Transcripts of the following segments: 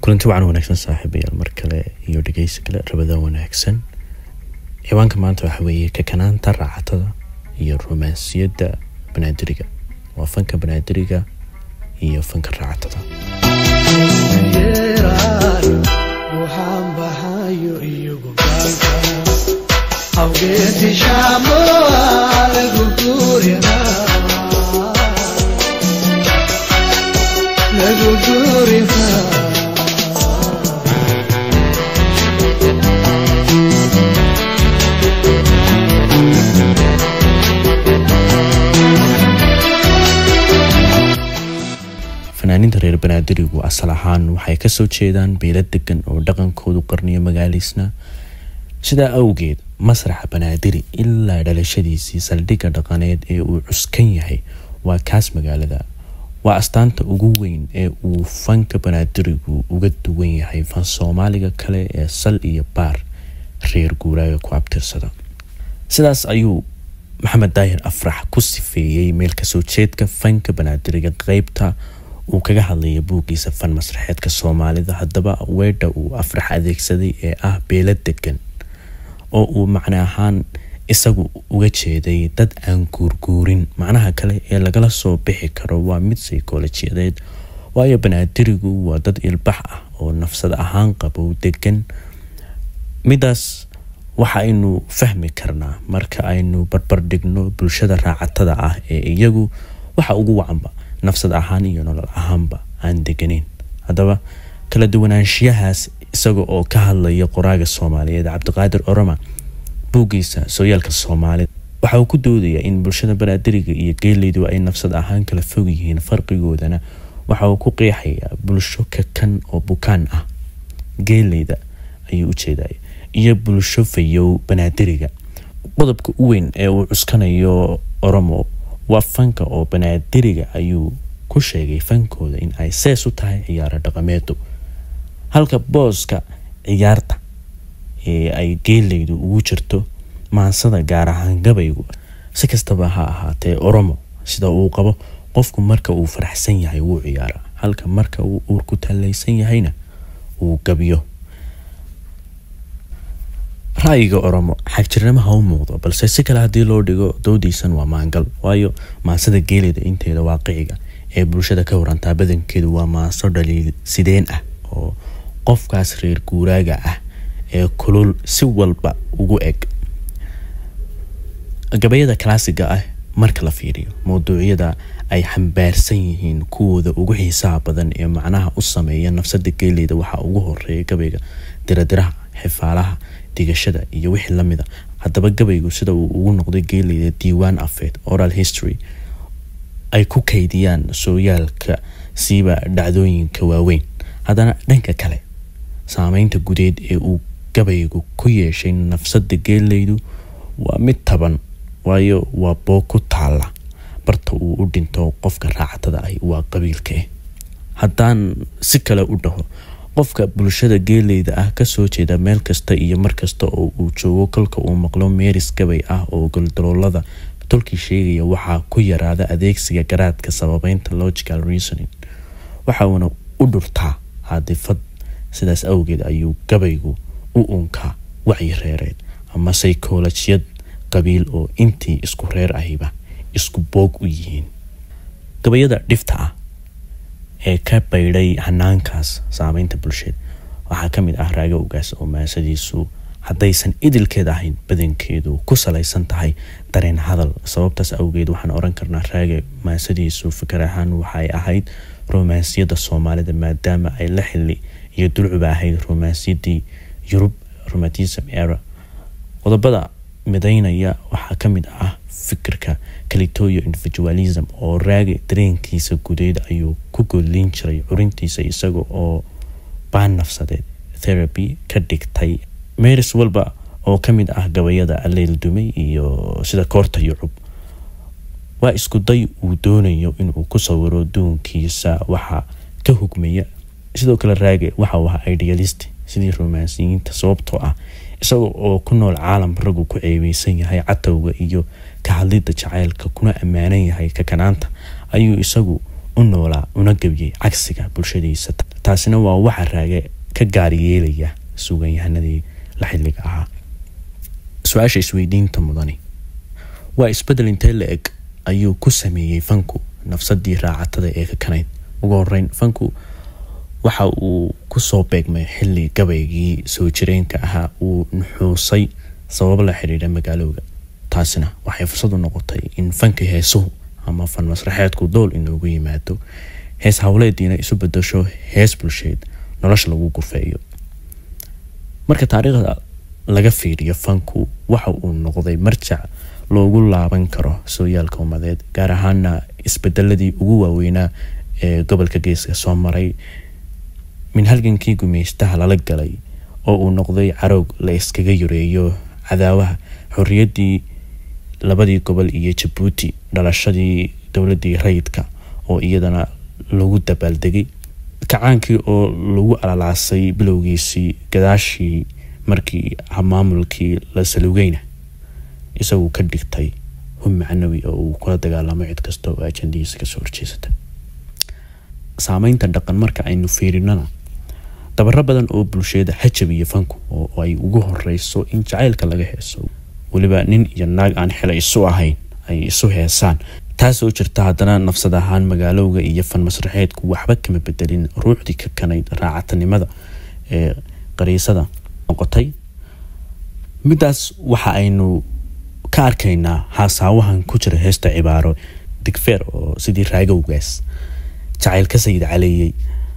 kulanti wacan wanaagsan saaxiibayaal mar kale iyo dhegeysi kale rabadaan wanaagsan ciwaanka maanta waxa weeye kakanaanta raacatada iyo romansiyadda banaadiriga waa fanka banaadiriga iyo fanka raacatada waxaan baxayo iyagu gaalka hawgeeti shaamoa lagu guurina lagu guurina fanaaniinta reer banaadirigu asal ahaan waxay kasoo jeedaan beela degan oo dhaqankoodu qarniyo magaaliisna sidaa awgeed masraxa banaadiri ilaa dhalashadiisii saldhigga dhaqaneed ee uu cuskan yahay waa kaas magaalada waa astaanta ugu weyn ee uu fanka banaadirigu uga duwan yahay fan soomaaliga kale ee sal iyo baar reer guuraaga ku abtirsada sidaas ayuu maxamed daahir afrax ku sifeeyey meel kasoo jeedka fanka banaadiriga qeybta uu kaga hadlaya buuggiisa fan masraxeedka soomaalida haddaba weedha uu afrax adeegsaday ee ah beelo degan oo uu macne ahaan isagu uga jeeday dad aan guurguurin macnaha kale ee lagala soo bixi karo waa mid saykolojiyadeed waayo banaadirigu waa dad ilbax ah oo nafsad ahaan qabow degan midaas waxa aynu fahmi karnaa marka aynu barbardhigno bulshada raacatada ah ee iyagu waxa ugu wacanba nafsad ahaan iyo nolol ahaanba aan deganeyn haddaba kala duwanaanshiyahaas isaga oo ka hadlaya qoraaga soomaaliyeed cabdiqaadir oroma buuggiisa sooyaalka soomaalida waxa uu ku doodayaa in bulshada banaadiriga iyo geeleydu ay nafsad ahaan kala fog yihiin farqigoodana waxa uu ku qeexayaa bulsho kakan oo bukaan ah geeleyda ayuu ujeedaya iyo bulsho fayow banaadiriga qodobka u weyn ee uu cuskanayo oromo waa fanka oo banaadiriga ayuu ku sheegay fankooda in ay sees u tahay ciyaaro dhaqameedu halka booska ciyaarta ee ay geeleydu ugu jirto maansada gaar ahaan gabaygu si kastaba ha ahaatee oromo sida uu qabo qofku marka uu faraxsan yahay wuu ciyaara halka marka uu uurku tallaysan yahayna uu gabiyo ra-yiga oromo xagjirnimo ha u muuqdo balse si kale haddii loo dhigo doodiisan waa maangal waayo maansada geelida inteeda waaqiciga ee bulshada ka warantaa badankeedu waa maanso dhaliil sideen ah oo qofkaas reer guuraaga ah ee kulul si walba ugu eg gabayada kalaasiga ah marka la fiiriyo mawduucyada ay xambaarsan yihiin kuwooda ugu xiisaha badan ee macnaha u sameeya nafsada geeleyda waxaa ugu horeeya gabayga diradiraha xifaalaha digashada iyo wixii lamida haddaba gabaygu sida uu ugu noqday geeleyda diiwaan afeed oral history ay ku kaydiyaan sooyaalka siiba dhacdooyinka waaweyn haddana dhanka kale saameynta gudeed ee uu gabaygu ku yeeshay nafsada geeleydu waa mid taban waayo waa boog ku taala barta uu u dhinto qofka raacatada ah waa qabiilka ah haddaan si kale u dhaho qofka bulshada geeleyda ah kasoo jeeda meel kasta iyo markasta oo uu joogo kolka uu maqlo meeris gabay ah oo goldaloolada tolkii sheegaya waxaa ku yaraada adeegsiga garaadka sababeynta logical reasoning waxa uuna u dhurtaa caadifad sidaas awgeed ayuu gabaygu u unkaa wacyi reereed ama saykolojiyad qabiil oo intii isku reer ahiba isku boog u yihiin gabayada dhifta ah ee ka baydhay hanaankaas saameynta bulsheed waxaa ka mid ah raaga ogaas oo maasadiisu haddaysan idilkeed ahayn badankeedu ku salaysan tahay dareen hadal sababtaas awgeed waxaan oran karnaa raaga maasadiisu fikar ahaan waxay ahayd romansiyadda soomaalida maadaama ay la xili iyo dulcuba ahayd romansiyadii yurub romantism era qodobada midaynaya waxaa ka mid ah fikirka calitoyo individualism oo raagi dareenkiisa gudeed ayuu ku godlin jiray curintiisa isaga oo baan nafsadeed therapy ka dhigtay meris walba oo ka mid ah gabayada alleyl dumay iyo sida koorta yucub waa isku day uu doonayo inuu ku sawiro duunkiisa waxaa ka hugmaya sidoo kale raage waxa uu ahaa idealist sidii romansiyiinta sababtoo ah isaga oo ku nool caalam raggu ku ceebeysan yahay catowga iyo ka hadlidda jacaylka kuna ammaanan yahay kakanaanta ayuu isagu u noolaa una gebiyey cagsiga bulshadiisa taasina waa waxa raage ka gaar yeelaya suuganyahanadii la xilliga ahaa su-aasha isweydiinta mudani waa isbedel intee la eg ayuu ku sameeyey fanku nafsadii raacatada ee ka kanayd ugu horeyn fanku waxa uu kusoo beegmay xili gabaygii soo jireenka ahaa uu nuxuusay sabab la xidhiidha magaalowga taasina waxay fursad u noqotay in fanka heesuhu ama fan masraxeedku dool inoogu yimaado hees howleediina isu bedasho hees bulsheed nolosha lagu gurfeeyo marka taariikhda laga fiiriyo fanku waxa uu noqday marjac loogu laaban karo sooyaalka umadeed gaar ahaana isbedeladii ugu waaweynaa ee gobolka geeska soo maray min halgankii gumeystaha lala galay oo uu noqday caroog la iskaga yareeyo cadaawaha xorriyaddii labadii gobol iyo jabuuti dhalashadii dowladii rayidka oo iyadana lagu dabaaldegay kacaankii oo lagu alalaasay bilowgiisii gadaashii markii maamulkii la salugeyna isagu ka dhigtay hub macnawi oo uu kula dagaalamo cid kasta oo ajandihiisa kasoo horjeesata saameynta dhaqan marka aynu fiirinana dabaro badan oo bulshada hajab iyo fanku oo ay ugu horeyso in jacaylka laga heeso weliba nin iyo naag aan xila isu ahayn ay isu heesaan taasoo jirta haddana nafsad ahaan magaalowga iyo fan masraxeedku waxba kama bedelin ruuxdii ka kanayd raacatanimada ee qariisada noqotay midaas waxa aynu ka arkaynaa haasaawahan ku jira heesta cibaaro digfeer oo sidii raagowgaas jacayl ka sayid caleeyey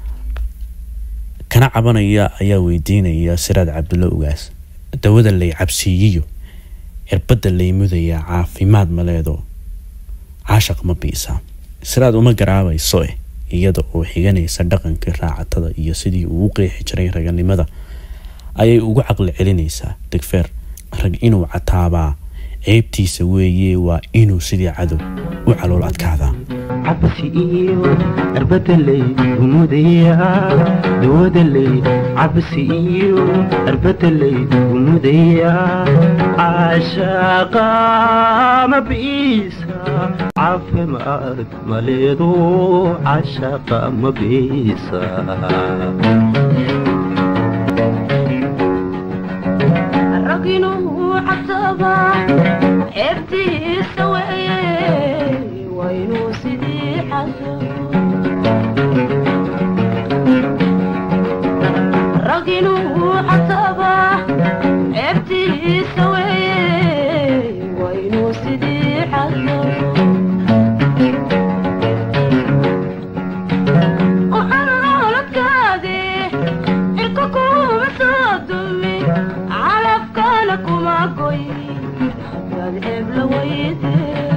kana cabanaya ayaa weydiinaya siraad cabdulla ugaas dawada lay cabsiiyiyo cirbadda lay mudayaa caafimaad maleedo caashaq ma biisaa siraad uma garaabayso eh iyada oo xiganaysa dhaqankii raacatada iyo sidii uu u qeexi jiray raganimada ayay ugu caqli celinaysaa digfeer rag inuu cataabaa ceebtiisa weeye waa inuu sidii cadow u calool adkaadaa cabsi iyo arbadaley umudaya dawadaley cabsi iyo arbadaley umudaya caashaqa mabiisa caafimaad maleedo caashaqa mabiisa raginuu cabsaba ceebtiisa weeye waa inuu sidii xado raginuu cabsaba ceebtiisa weeye waa inuu sidii xado uxanooladkaade cirka kuma soo dumi calafkana kuma goy hadaad ceeb la weyde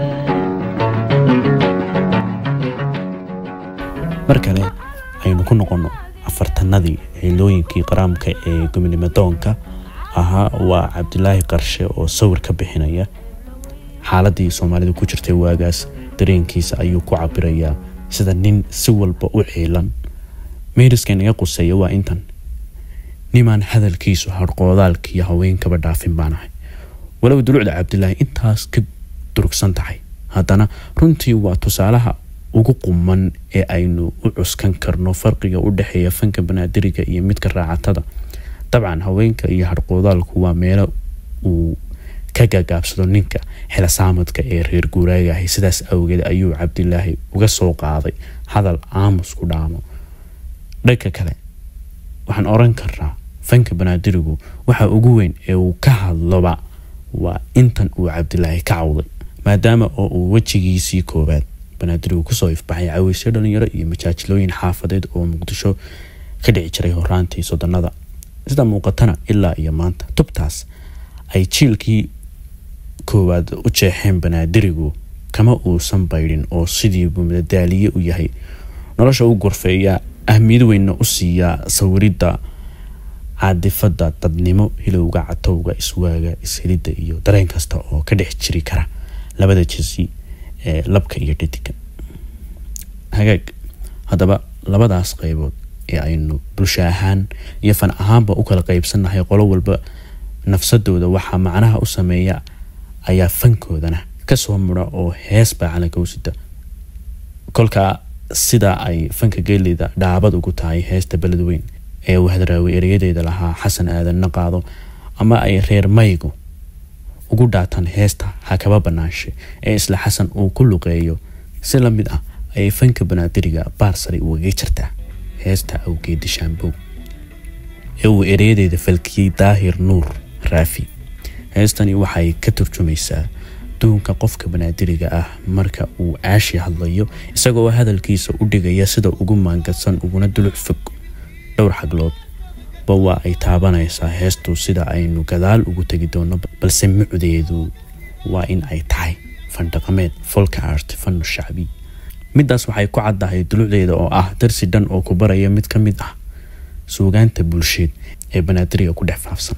mar kale aynu ku noqono afartanadii xilooyinkii qaraamka ee gominimadoonka ahaa waa cabdilaahi qarshe oo sawir ka bixinaya xaaladii soomaalida ku jirtay waagaas dareenkiisa ayuu ku cabirayaa sida nin si walba u ciilan meeriska inaga quseeya waa intan nimaan hadalkiisu harqoodaalkiiyo haweenkaba dhaafin baan ahay walow dulucda cabdilaahi intaas ka durugsan tahay haddana runtii waa tusaalaha ugu quman ee aynu u cuskan karno farqiga u dhexeeya fanka banaadiriga iyo midka raacatada dabcan haweenka iyo harqoodaalku waa meelo uu ka gaagaabsado ninka xelasaamadka ee reer guuraagahay sidaas awgeed ayuu cabdilaahi uga soo qaaday hadal aamus ku dhaamo dhanka kale waxaan oran karnaa fanka banaadirigu waxa ugu weyn ee uu ka hadloba waa intan uu cabdilaahi ka cawday maadaama oo uu wejigiisii koobaad banaadirigu kusoo ifbaxay caweysyo dhalinyaro iyo majaajilooyin xaafadeed oo muqdisho ka dhici jiray horaantii soddonada sida muuqatana ilaa iyo maanta tubtaas ay jiilkii koowaad u jeexeen banaadirigu kama uusan baydhin oo sidiibuu madadaaliye u yahay nolosha u gorfeeya ahmiyad weynna u siiyaa sawiridda caadifada dadnimo hilowga catowga iswaaga ishelidda iyo dareen kasta oo ka dhex jiri kara labada jinsi ee labka iyo dhadiga hagaag haddaba labadaas qaybood ee aynu bulsho ahaan iyo fan ahaanba u kala qaybsannahay qolo walba nafsadooda waxaa macnaha u sameeya ayaa fankoodana kasoo mura oo hees baa calanka u sida kolka sida ay fanka geeleyda dhaabad ugu tahay heesta beledweyn ee uu hadraawi ereyadeeda lahaa xasan aadanna qaado ama ay reer maygu ugu dhaataan heesta hakaba banaanshe ee isla xasan uu ku luqeeyo si la mid ah ayay fanka banaadiriga baarsari ugaga jirtaa heesta awgeedi shaambow ee uu ereyadeeda falkiyey daahir nuur raafi heestani waxay ka turjumaysaa duunka qofka banaadiriga ah marka uu caashi hadlayo isagoo hadalkiisa u dhigaya sida ugu maangadsan uguna duluc fog dhowr xaglood ba waa ay taabanaysaa heestu sida aynu gadaal ugu tegi doono balse mucdeedu waa in ay tahay fandhaqameed folka art fanu shacbi midaas waxay ku caddahay dulucdeeda oo ah darsi dhan oo ku baraya mid ka mid ah suugaanta bulsheed ee banaadiriga ku dhex faafsan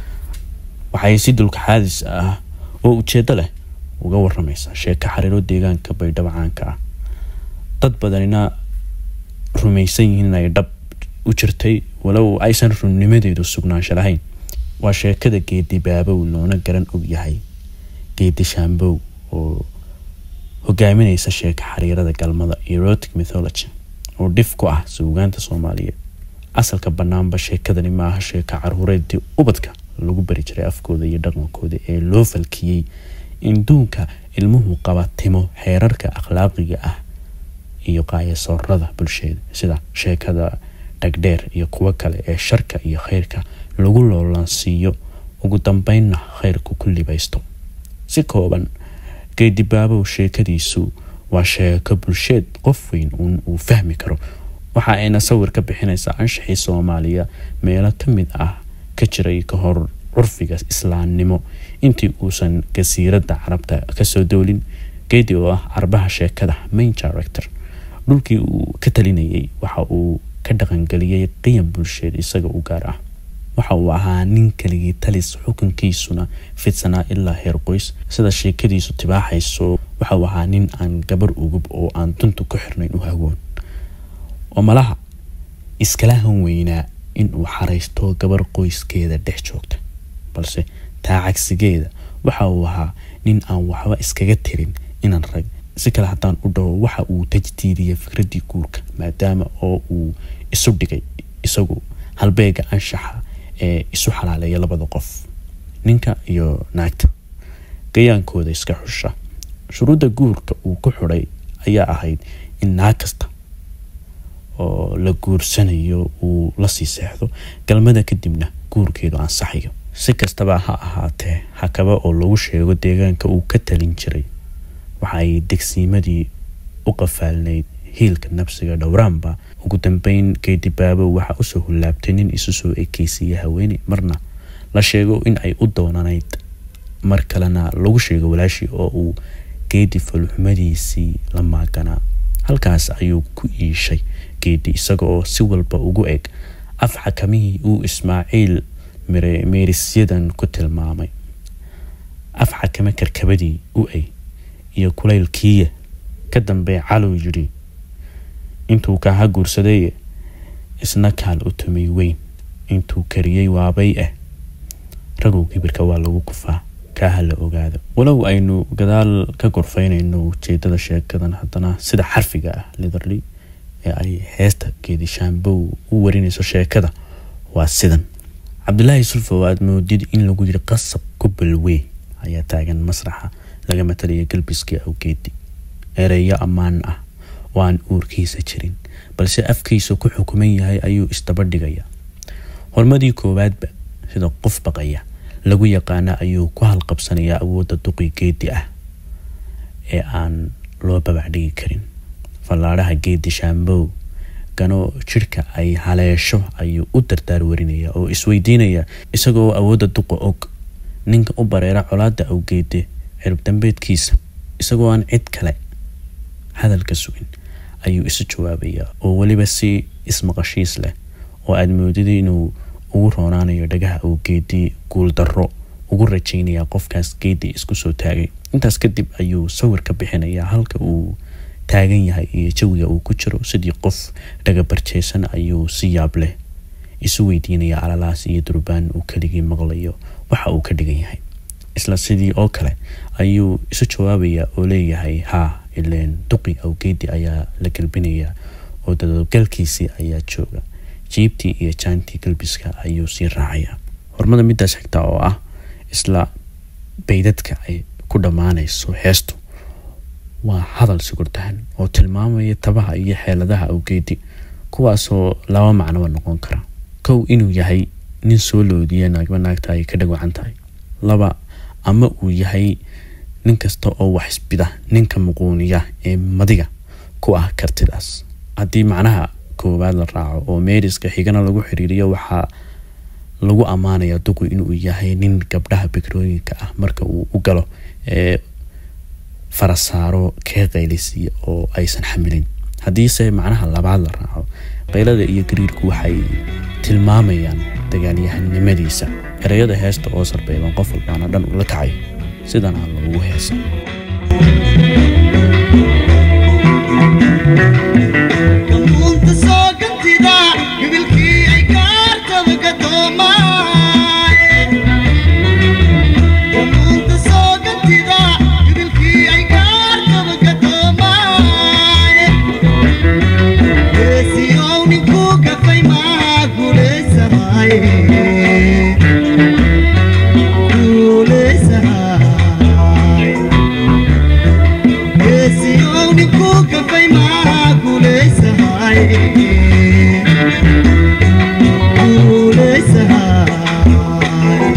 waxay si dulka xaadis ah oo ujeedo leh uga waramaysaa sheeko xariiro deegaanka baydhabo caanka ah dad badanina rumaysan yihiin inay dhab u jirtay walow aysan runnimadeedu sugnaansho lahayn waa sheekada geedi baabow loona garan og yahay geedi shaambow oo hogaaminaysa sheeko xariirada galmada erotic mythology oo dhif ku ah suugaanta soomaaliyeed asalka banaanba sheekadani ma aha sheeka caruureedii ubadka lagu bari jiray afkooda iyo dhaqankooda ee loo falkiyey in duunka ilmuhu qaba timo xeerarka akhlaaqiga ah iyo qaayasoorada bulshada sida sheekada dhagdheer iyo kuwo kale ee sharka iyo khayrka lagu loolansiiyo ugu dambeynna khayrku ku libaysto si kooban geedibaabow sheekadiisu waa sheeko bulsheed qof weyn uun uu fahmi karo waxa ayna sawir ka bixinaysaa anshaxii soomaaliya meelo ka mid ah ka jiray ka hor curfiga islaamnimo intii uusan gasiiradda carabta kasoo doolin geedi oo ah carbaha sheekada main director dhulkii uu ka talinayay waxa uu ka dhaqangeliyey qiyam bulsheed isaga u gaar ah waxa uu ahaa nin keligii talis xukunkiisuna fidsanaa ilaa heer qoys sida sheekadiisu tibaaxayso waxa uu ahaa nin aan gabar ugub oo aan duntu ku xirnayn u hagoon oo malaha iskala han weynaa in uu xaraysto gabar qoyskeeda dhex joogta balse taa cagsigeeda waxa uu ahaa nin aan waxba iskaga tirin inaan rag si kale haddaan u dhaho waxa uu tajdiidiyay fikraddii guurka maadaama oo uu isu dhigay isagu halbeega anshaxa ee isu xalaaleeya labada qof ninka iyo naagta gayaankooda iska xusha shuruudda guurka uu ku xidhay ayaa ahayd in naag kasta oo la guursanayo uu lasii seexdo galmada kadibna guurkeedu ansaxayo si kastaba ha ahaatee hakaba oo lagu sheego deegaanka uu ka talin jiray waxaay degsiimadii u qafaalnayd hiilka nabsiga dhowraanba ugu dambeyn geedibaabo waxa usoo hullaabtay nin isu soo ekeysiiya haweeney marna la sheego in ay u doonanayd mar kalena lagu sheego walaashii oo uu geedi falxumadiisii la maaganaa halkaas ayuu ku iishay geedi isaga oo si walba ugu eg af xakamihii uu ismaaciil meerisyadan ku tilmaamay af xakame karkabadii u ay iyo kulaylkiiya ka dambe calow yidhi intuu kaaha guursadeye isna kaal u tumay weyn intuu kariyey waabay ah ragow kibirka waa lagu kufaa kaaha la ogaado walow aynu gadaal ka gorfaynayno ujeedada sheekadan haddana sida xarfiga ah litherly ee ay heesta geedi shaambow u warinayso sheekada waa sidan cabdulaahi sulfow aad moodid in lagu yiri qasab ku balwey ayaa taagan masraxa laga matalaya galbiskii awgeedi ereyo ammaan ah oo aan uurkiisa jirin balse afkiisa ku xukuman yahay ayuu isdaba dhigaya hormadii koowaadba sida qof baqaya lagu yaqaana ayuu ku halqabsanayaa awoodda duqi geedi ah ee aan loo babacdhigi karin fallaadhaha geedi shaambow gano jidhka ay haleesho ayuu u dardaar warinaya oo isweydiinaya isagoo awoodda duqa og ninka u bareera colaada awgeede cirib dambeedkiisa isagoo aan cid kale hadalka sugin ayuu isu jawaabayaa oo weliba si ismaqashiis leh oo aada moodida inuu ugu roonaanayo dhagaha awgeedii guuldarro ugu rajaynaya qofkaas geedii isku soo taagay intaas kadib ayuu sawir ka bixinayaa halka uu taagan yahay iyo jawiga uu ku jiro sidii qof dhagabarjeysan ayuu si yaab leh isu weydiinaya alalaas iyo durbaan uu keligii maqlayo waxa uu ka dhigan yahay isla sidii oo kale ayuu isu jawaabayaa oo leeyahay haa ileen duqi awgeedi ayaa la gelbinayaa oo dadabgalkiisii ayaa jooga jiibtii iyo jaantii galbiska ayuu sii raacayaa hormada midaas xigta oo ah isla baydadka ay ku dhammaanayso heestu waa hadal sugurdahan oo tilmaamaya tabaha iyo xeeladaha awgeedi kuwaasoo laba macnoba noqon kara kow inuu yahay nin soo loodiya naagba naagta ay ka dhagwacan tahay laba ama uu yahay nin kasta oo wax isbida ninka muquuniya ee madiga ku ah kartidaas haddii macnaha koowaad la raaco oo meeriska xigana lagu xiriiriyo waxaa lagu ammaanaya duqu inuu yahay nin gabdhaha bikrooyinka ah marka uu u galo ee farasaaro kee qaylisiiya oo aysan xamilin haddiise macnaha labaad la raaco qaylada iyo gariirku waxay tilmaamayaan dagaalyahanimadiisa ereyada heesta oo sarbeeban qof walbaana dhan ula kacay sidana loogu heesa Kamunta soo gantida gabilkii ay gaartaba ka doomaaye Kamunta soo gantida gabilkii ay gaartaba ka doomaaye Geesiyow ninkuu gafay maa guulaysamaaye Guulaysamaaye Geesiyow ninkuu gafay maa guulaysamaaye Guulaysamaaye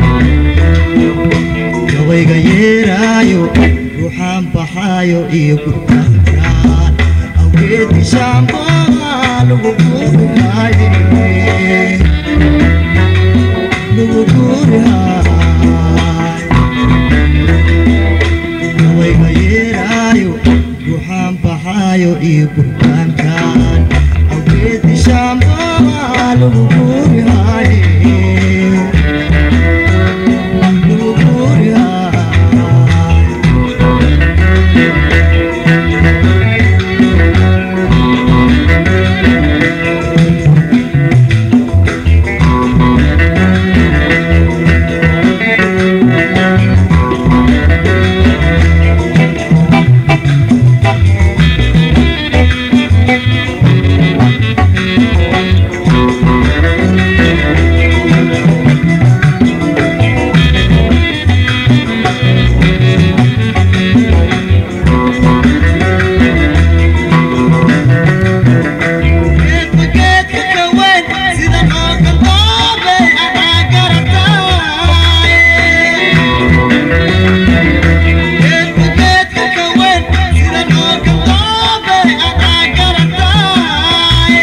gawayga yeeraayo ruuxaan baxaayo iyo gurbaankaan awgeedki shaambaa lagu guurihaaye lagu guurihaaye gawayga yeeraayo ruuxaan baxaayo iyo gurbaankaan awgeedki shaambaa lagu guurihaaye lagu guurihaaye geedka geedka ka weyn sida nooga doobe adaa garataaye geedka geedka ka weyn sida nooga doobe adaa garataaye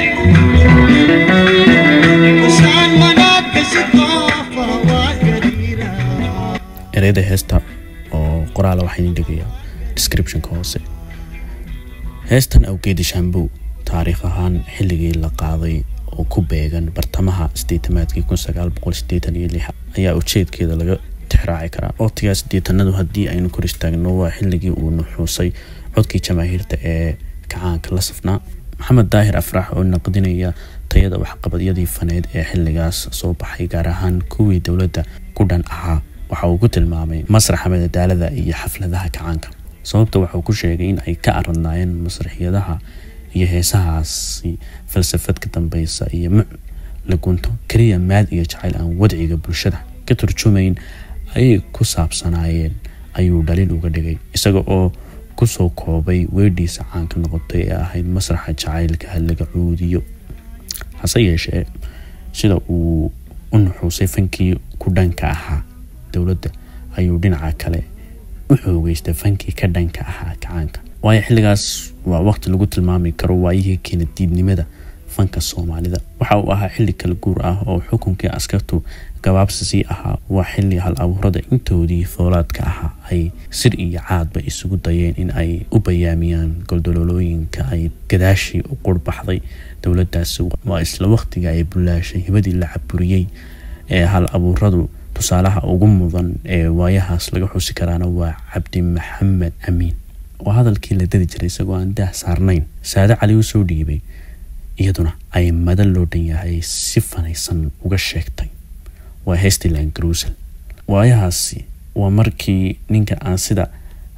shaan manaadka shidoofa waa gariira ereyada heesta oo qoraala waxaa idin dhigayaa descriptionka hoose heestan awgeedi shambow taariikh ahaan xilligii la qaaday oo ku beegan bartamaha sideetamaadkii kun sagaal boqol sideetan iyo lix ayaa ujeedkeeda laga tixraaci karaa waqtigaa sideetanadu haddii aynu kor istaagno waa xilligii uu nuxuusay codkii jamaahiirta ee kacaanka la safnaa maxamed daahir afrax oo naqdinaya tayada waxqabadyadii faneed ee xilligaas soo baxay gaar ahaan kuwii dowladda ku dhan ahaa waxa uu ku tilmaamay masraxa madadaalada iyo xafladaha kacaanka sababta waxuu ku sheegay in ay ka aradnaayeen masraxiyadaha iyo heesahaasi falsafad ka dambeysa iyo muc la gunto keliya maad iyo jacayl aan wadciga bulshada ka turjumayn ayay ku saabsanaayeen ayuu dhaliil uga dhigay isaga oo kusoo koobay weedhiisa caanka noqotay ee ahayd masraxa jacaylka halaga cuudiyo hase yeeshee sida uu u nuxuusay fankii ku dhanka ahaa dowladda ayuu dhinaca kale u xoogeystay fankii ka dhanka ahaa kacaanka waayo xilligaas waa waqti lagu tilmaami karo waayihii keena diidnimada fanka soomaalida waxa uu ahaa xilli kala guur ah oo xukunkii askartu gabaabsisii ahaa waa xilli hal abuurada intoodii foolaadka ahaa ay sir iyo caadba isugu dayeen in ay u bayaamiyaan goldololooyinka ay gadaashii u qurbaxday dowladaasi waa isla waqtiga ay bulaashay hibadii la caburiyey ee hal abuuradu tusaalaha ugu mudan ee waayahaas laga xusi karaana waa cabdi maxamed amiin oo hadalkii la dadi jiray isagoo aan daah saarnayn saade cali u soo dhiibay iyaduna ay madan loo dhan yahay si fanaysan uga sheegtay waa hestiland grusel waayahaasi waa markii ninka aan sida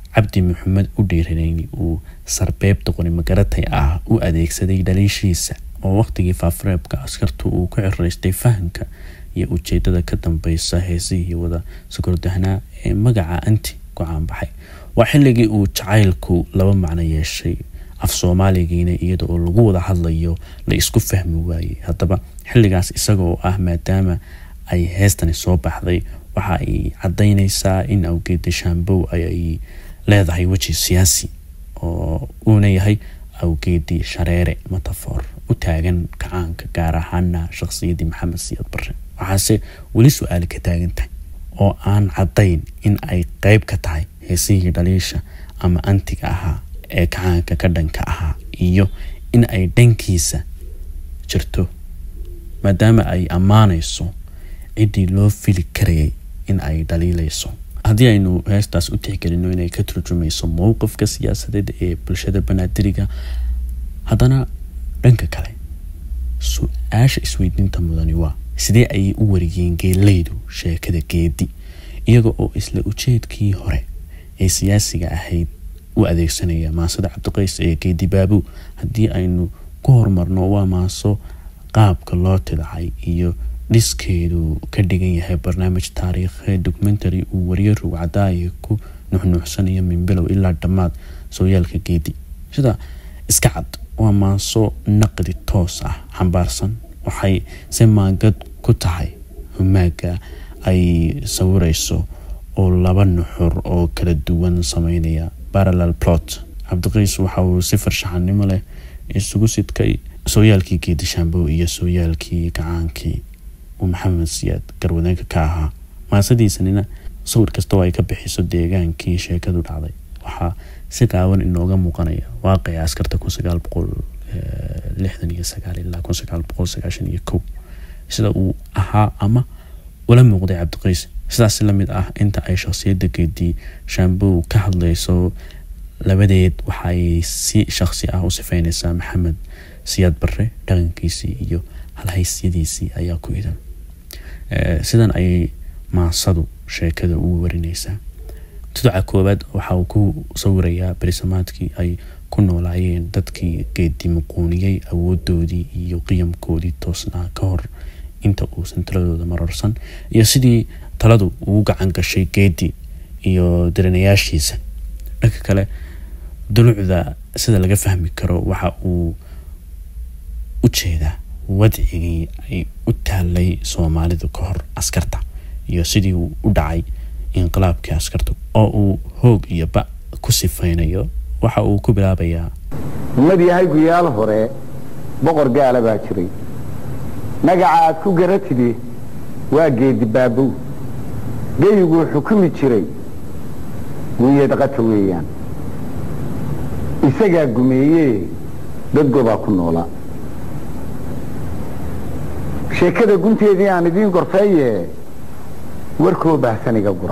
cabdi maxamed u dhiiranayni uu sarbeebta qori magaratay ah u adeegsaday dhaliishiisa oo waqtigii faafareebka askartu uu ku xiraystay fahamka iyo ujeedada ka dambeysa heesihii wada sokordahnaa ee magaca anti ku caanbaxay waa xilligii uu jacaylku laba macno yeeshay af soomaaligiina iyada oo lagu wada hadlayo la isku fahmi waayey haddaba xilligaas isaga oo ah maadaama ay heestani soo baxday waxa ay cadaynaysaa in awgeeda shaambow ay leedahay weji siyaasi oo uuna yahay awgeedii shareere metafor u taagan kacaanka gaar ahaana shaqsiyadii maxamed siyaad barre waxaase weli su-aali ka taagan tahay oo aan caddayn in ay qeyb ka tahay heesihii dhaliisha ama antiga ahaa ee kacaanka ka dhanka ahaa iyo in ay dhankiisa jirto maadaama ay ammaanayso ciddii loo fili karayay in ay dhaliilayso haddii aynu heestaas u tixgelino inay ka turjumayso mowqifka siyaasadeed ee bulshada banaadiriga haddana dhanka kale su-aasha isweydiinta mudani waa sidee ayay u wariyeen geeleydu sheekada geedi iyaga oo isla ujeedkii hore ee siyaasiga ahayd u adeegsanaya maasada cabdiqays ee geedi baabu haddii aynu ku horumarno waa maaso qaabka loo tidacay iyo dhiskeedu ka dhigan yahay barnaamij taariikheed documentary uu wariye rugcadaaya ku nuxnuuxsanayo min bilow ilaa dhammaad sooyaalka geedi sida iska cad waa maaso naqdi toos ah xambaarsan waxay si maangad ku tahay humaaga ay sawirayso oo laba nuxur oo kala duwan sameynaya parallel plot cabdiqiis waxa uu si farshaxanimo leh isugu sidkay sooyaalkii geedi shaambow iyo sooyaalkii gacaankii uu maxamed siyaad garwadeenka ka ahaa maasadiisanina sawir kastoo ay ka bixiso deegaankii sheekadu dhacday waxaa si qaawan inooga muuqanaya waaqia askarta kun sagaal boqol lixdan iyo sagaal ilaa kun sagaal boqol sagaashan iyo kow sida uu ahaa ama ula muuqday cabdiqiis sidaas lamid ah inta ay shakhsiyadda geedii shaambow ka hadlayso labadeed waxaay si shakhsi ah u sifeyneysaa maxamed siyaad barre dhaqankiisii iyo halhaysyadiisii ayaa ku idan sidan ayay maasadu sheekada ugu warineysaa tuduca koowaad waxa uu ku sawirayaa berisamaadkii ay ku noolaayeen dadkii geedi muquuniyey awoodoodii iyo qiyamkoodii toosnaa ka hor inta uusan taladooda mararsan iyo sidii taladu ugu gacan gashay geedi iyo diranayaashiisa dhanka kale dulucda sida laga fahmi karo waxa uu u jeedaa wadcigii ay u taalay soomaalidu ka hor askarta iyo sidii uu u dhacay inqilaabkii askarta oo uu hoog iyo ba ku sifeynayo waxa uu ku bilaabayaa ummad yahay guyaal hore boqor gaala baa jiray magaca aad ku garatidi waa geedi baabow geyiguu xukumi jiray guuyeed qata weeyaan isagaa gumeeyee dad gobaa ku noolaa sheekada gunteedii aan idiin gorfeeye warkoo baahsaniga gura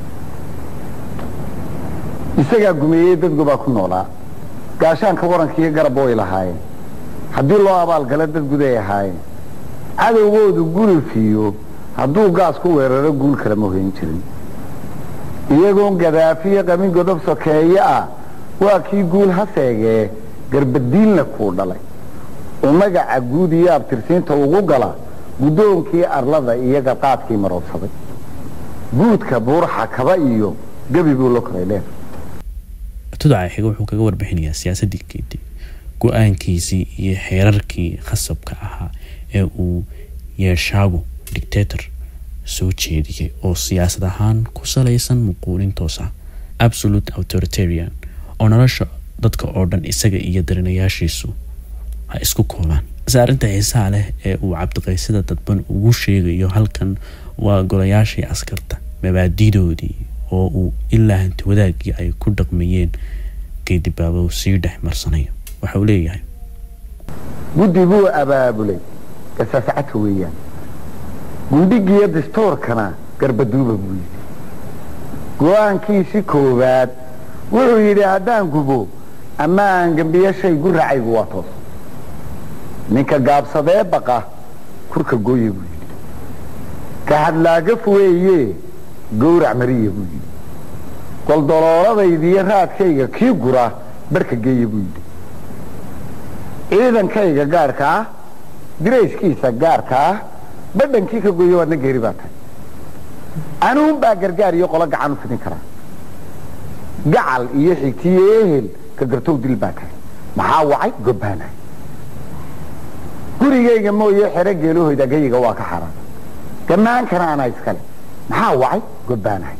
isagaa gumeeyey dad gobaa ku noolaa gaashaanka warankiiyo garab way lahaayeen haddii loo abaalgalo dad guday ahaayeen cadowgoodu gulufiyo hadduu gaas ku weeraro guul kala ma hoyn jirin iyagoon gadaafiyo qamin godob sokeeye ah waa kii guul ha seegee garbadiinna kuu dhalay oo magaca guud iyo abtirsiinta ugu gala guddoonkii arlada iyo garqaadkii maroodsaday guudka buurxa kaba iyo gebi buu la koray dheer tudaca xiga wuxuu kaga warbixinayaa siyaasadii geedi go-aankiisii iyo xeerarkii khasabka ahaa ee uu yeeshaagu dictator soo jeediyey oo siyaasad ahaan ku salaysan muquulin toos ah absolute authoritarian oo nolosha dadka oo dhan isaga iyo darinayaashiisu ha isku koobaan se arrinta xiisaha leh ee uu cabdiqaysida dadban ugu sheegayo halkan waa golayaashii askarta mabaadidoodii oo uu ilaa hanti wadaagii ay ku dhaqmayeen geedibaabow sii dhex marsanayo waxa uu leeyahay guddi buu abaabulay gasaascadka weeyaan gundhigiiyo distoorkana garbaduuba buu yidhi go-aankiisi koowaad wuxuu yidhi haddaan gubo ama aan gembiyo shay guracaygu waa toos ninka gaabsadee baqa kurka gooye buu yidhi ka hadlaagaf weeye gowrac mariya buu yidhi goldolooladaydiiyo raadkayga kii gura barhka geeya buu yidhi ciidankayga gaarka ah dirayskiisa gaarka ah badhankii ka gooya waadna geeri baa tahay anuun baa gargaar iyo qolo gacan u fidin karaa gacal iyo xigtiyo ehel ka gartow dil baa tahay maxaa wacay gobbaanahay gurigayga mooye xero geelahoyda gayiga waa ka xaraan gamaankana anaa iskale maxaa wacay gobbaanahay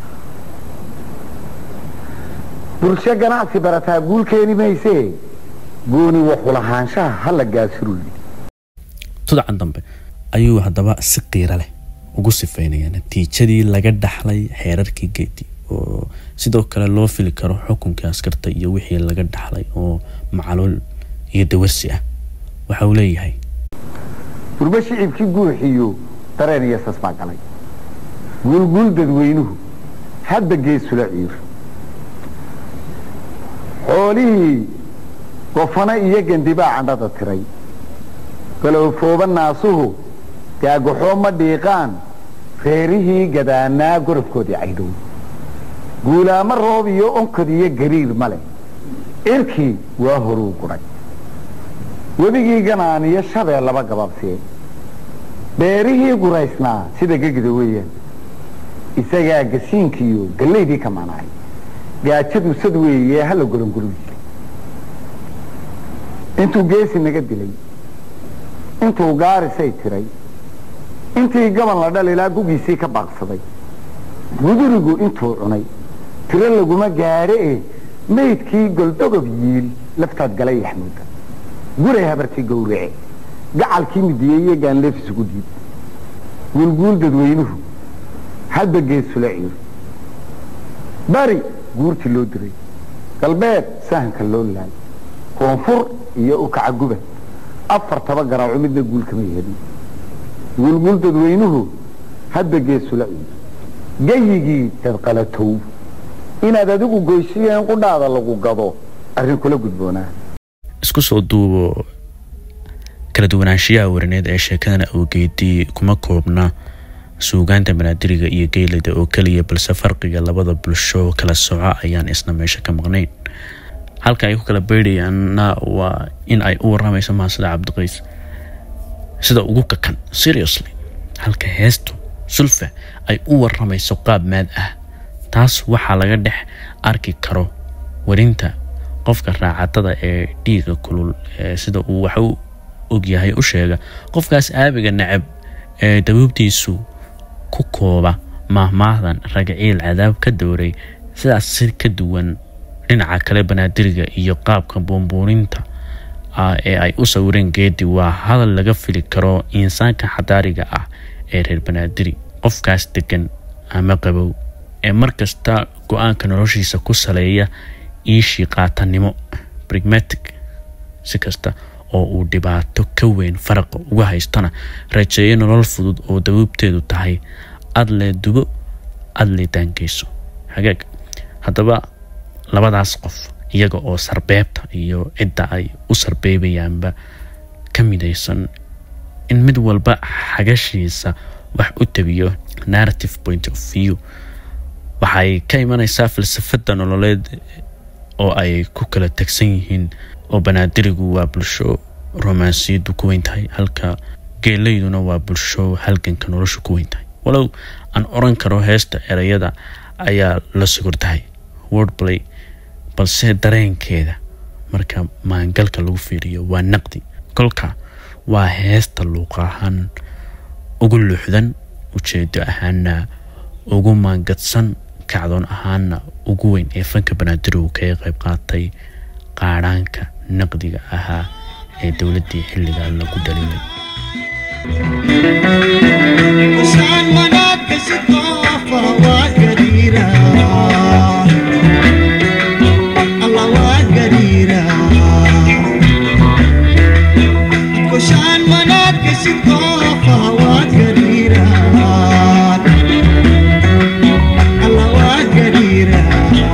bulsho ganacsi barataa guul keeni maysee gooni waxulahaanshaha hala gaasiruu yidhi tudcan dambe ayuu haddaba si qiiro leh ugu sifeynaya natiijadii laga dhaxlay xeerarkii geedi oo sidoo kale loo fili karo xukunkii askarta iyo wixii laga dhaxlay oo macaluul iyo dawarsi ah waxa uu leeyahay durba shicibkii guuxiyo dareen iyo sas baa galay guulguul dadweynuhu hadba geesula ciir xoolihii gofano iyo gandibaa candhada tiray galowfooba naasuhu gaagaxoo ma dhiiqaan reerihii gadaanaa gorofkoodii caydhow guulaamo roob iyo onkod iyo gariir ma leh irkii waa horuu gudhay webigii ganaan iyo shabee laba gababsee beerihii guraysnaa sida gegida weeyaan isagaa gasiinkiiyo gallaydii ka maanaay gaajadu sad weeye hala golongolo jiray intuu geesi naga dilay intuu gaarisay tiray intii gaban la dhalilaa gugiisii ka baaqsaday gudurigu intuu cunay tiro laguma gaadhe e maydkii goldogob yiil laftaad galay yaxmuuda guray habartii gowrace gacalkii midiyey iyo gaanleef isugu diid guulguul dadweynuhu hadba geesula ciir bari guurtii loo diray galbeed sahanka loo laay koonfur iyo ukaca guba afar taba garaaco midna guul kama yeelin guulguul dadweynuhu hadba geesula ciir gayigii dadqalatow inaad adigu goysiyeen qudhaada lagu gado arrin kula gudboonaa isku soo duubo kala duwanaanshiyaha warineed ee sheekadana awgeedii kuma koobna suugaanta banaadiriga iyo geylida oo keliya balse farqiga labada bulsho kala soco ayaan isna meesha ka maqnayn halka ay ku kala beydhayaanna waa in ay u waramayso maasida cabdiqays sida ugu kakan seriously halka heestu sulfa ay u waramayso qaab maad ah taas waxaa laga dhex arki karo warinta qofka raacatada ee dhiiga kulul ee sida uu wax u ogyahay u sheega qofkaas aabiga necab ee dabuubtiisu ku kooba maahmaahdan ragaciil cadaab ka dowray sidaas si ka duwan dhinaca kale banaadiriga iyo qaabka buunbuuninta ah ee ay u sawireen geedi waa hadal laga fili karo insaanka xadaariga ah ee reer banaadiri qofkaas degan ama qabow ee markasta go-aanka noloshiisa ku saleeya iishii qaatanimo pragmatic si kasta oo uu dhibaato ka weyn faraqa uga haystana rajeeyo nolol fudud oo dabuubteedu tahay adle dubo adle daangeyso hagaag haddaba labadaas qof iyaga oo sarbeebta iyo cidda ay u sarbeebayaanba ka midaysan in mid walba xagashiisa wax u tabiyo narrative point of view waxay ka imanaysaa falsafada nololeed oo ay ku kala tagsan yihiin oo banaadirigu waa bulsho romansiyadu ku weyn tahay halka geelayduna waa bulsho halganka noloshu ku weyn tahay walow aan oran karo heesta ereyada ayaa la sugurtahay wordplay balse dareenkeeda marka maangalka lagu fiiriyo waa naqdi kolka waa heesta luuq ahaan ugu luuxdan ujeedo ahaana ugu maangadsan kacdoon ahaana ugu weyn ee fanka banaadirigu kaga qayb qaatay qaadhaanka naqdiga ahaa ee dowladdii xilligaa lagu dhaliyay وشان مناك ستوفى وقديرة الله وقديرة وشان مناك ستوفى وقديرة الله وقديرة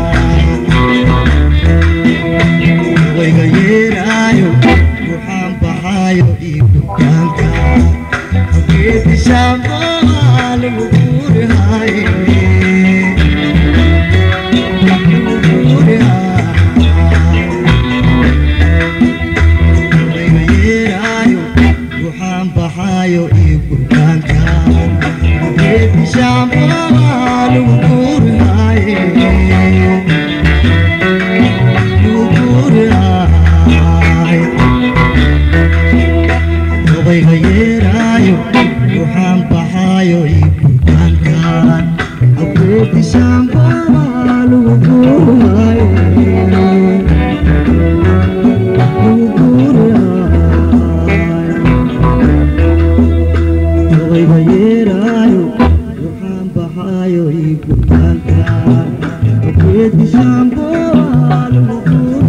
ويغيرايو وحام بحايو إيبو كانتا Geedi shaambaa lagu guurihaaye geedi shaambo lagu